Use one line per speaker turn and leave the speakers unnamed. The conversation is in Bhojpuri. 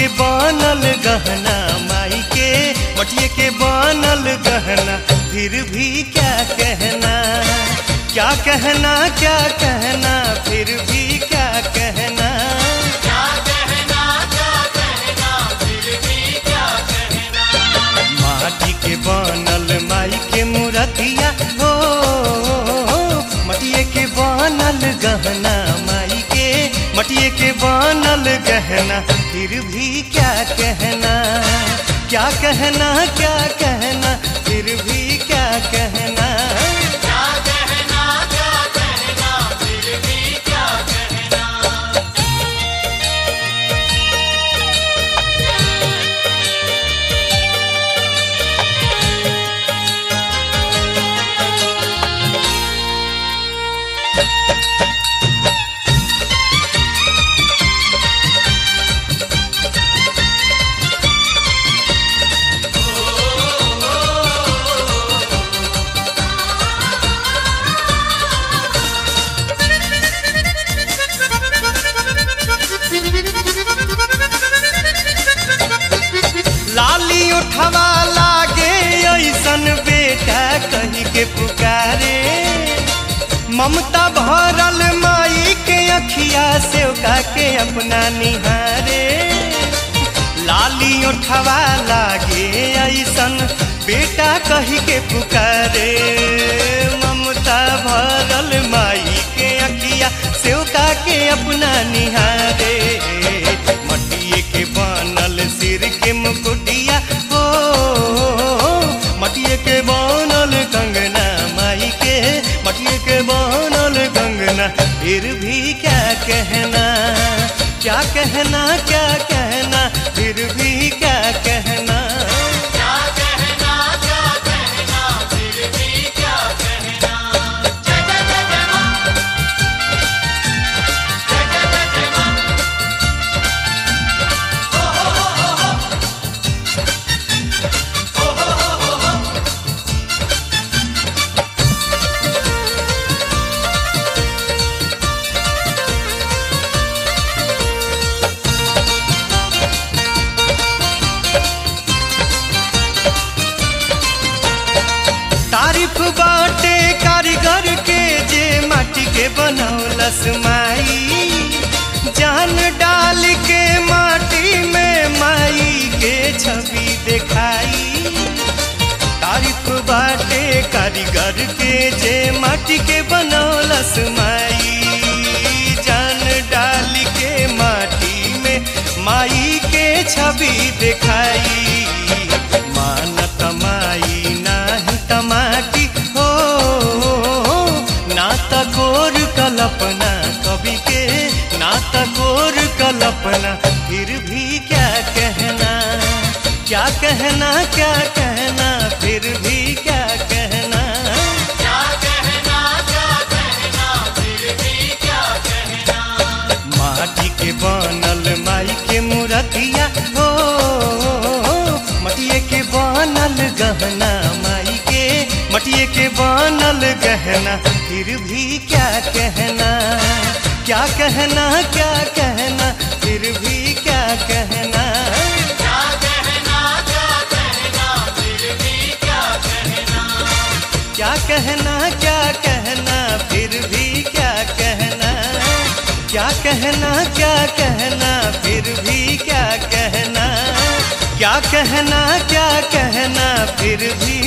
के बनल गहना माई के मटिए के बनल गहना फिर भी क्या कहना क्या कहना क्या कहना फिर भी क्या कहना माटी के बनल माई के मूर्तिया हो मटिए के बनल गहना माई के मटिए के बनल गहना फिर भी क्या कहना क्या कहना क्या कहना फिर भी क्या कहना लाली उठवा लागे ऐसन बेटा कही के पुकारे ममता भरल माई के अखिया से ओका के अपना निहारे लाली उठवा लागे ऐसन बेटा कही के पुकारे ममता भरल माई के अखिया से ओका के अपना निहारे मटिए के बनल सिर के मुकुटिया हो मटिए के बनल कंगना माई के मटिए के बनल कंगना फिर भी क्या कहना क्या कहना क्या कहना फिर भी क्या कहना तारीफ बाटे कारीगर के जे माटी के बनौलस माई जान डाल के माटी में माई के छवि दिखाई तारीफ बाटे कारीगर के जे माटी के बनौलस माई जान डाल के माटी में माई के छवि दिखाई मान कमाई नाही तमाटी हो ना तकोर कल्पना कवि के ना तकोर कल्पना फिर भी क्या कहना क्या कहना क्या कहना फिर भी क्या कहना माटी के बनल माई के मूर्तिया हो मटिए के बनल गहना माई के मटिए के बनल गहना फिर भी क्या कहना क्या कहना क्या कहना फिर भी क्या कहना क्या कहना क्या कहना फिर भी क्या कहना क्या कहना क्या कहना फिर भी क्या कहना क्या कहना क्या कहना फिर भी